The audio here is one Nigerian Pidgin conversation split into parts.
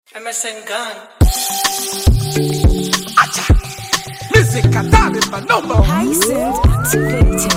MSN Gun. Music Atari my number. Hyacinth activated.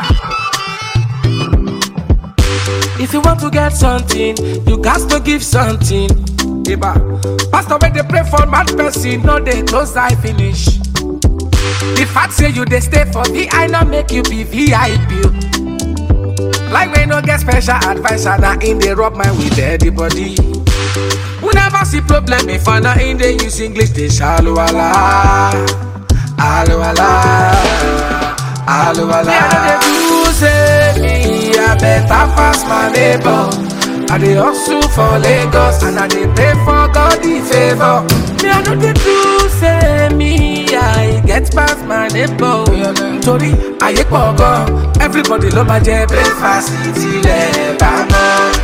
If you want to get something, you got to give something. Eba. Pastor when they pray for mad person, no they close eye finish. The fact say you they stay for VI not make you be VIP. Like we no get special advisor, now in they rub mind with everybody. We never see problem if I not in they use English, they shallow ala. Alo ala. Alo ala. Me, I know they do say me, I better pass my neighbor. I dey hustle for Lagos and I dey pray for God the favor. Me, I know they do say me, I get past my neighbor. Torí ayé pọ̀ gan, everybody ló máa jẹ breakfast tilẹ̀ bá mọ́.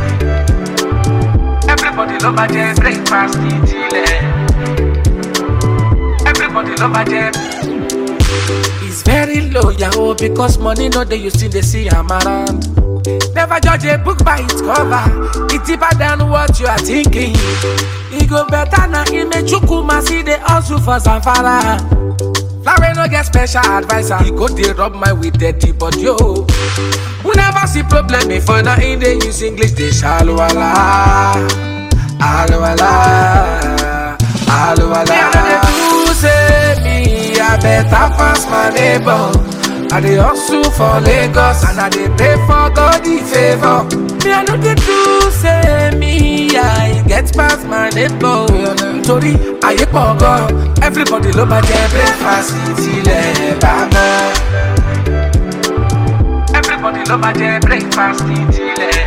Everybody ló máa jẹ breakfast tilẹ̀. Everybody love my jam. It's very low, yahoo, because money no dey you still dey see am around. Never judge a book by its cover. It's deeper than what you are thinking. E go better na Imechukwu see the hustle for Zamfara. Flower no get special advisor. He go dey rub my with dirty body yo. We never see problem if na in dey use English dey shallow ala. Alo ala. Alo ala. Me I no dey do say me I better pass my neighbor. I dey hustle for Lagos and I dey pray for God the favor. Me I no dey do say me I get past my neighbor. Torí ayé pọ̀ gan, everybody ló máa jẹ breakfast tilẹ̀ bá mọ́. Everybody ló máa jẹ breakfast tilẹ̀.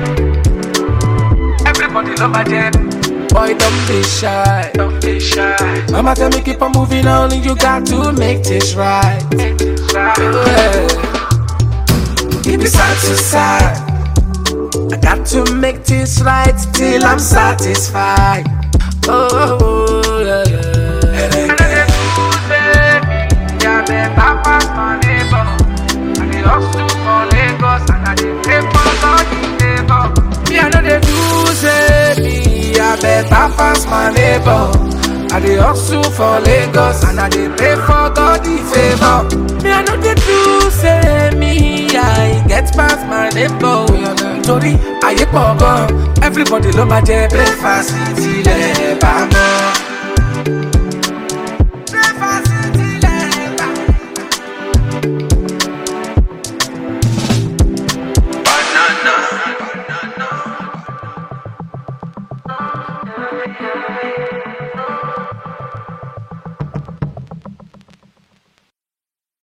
Everybody ló máa jẹ. Boy, don't be shy. Don't be shy. Mama tell me keep on moving on, and you got to make this right. Make this right. Yeah. Keep it side to side. I got to make this right till I'm satisfied. Oh, yeah, yeah. And I get to say, yeah, better pass my neighbor. I dey hustle for Lagos and I dey pray for God the favor. Me, I know they do say me, I better pass my neighbor. I dey hustle for Lagos and I dey pray for God the favor. Me, I know they do say me, I get past my neighbor. Torí ayé pọ̀ gan, everybody ló máa jẹ breakfast tilẹ̀ bá mọ́. Breakfast tilẹ̀ bá mọ́. Banana.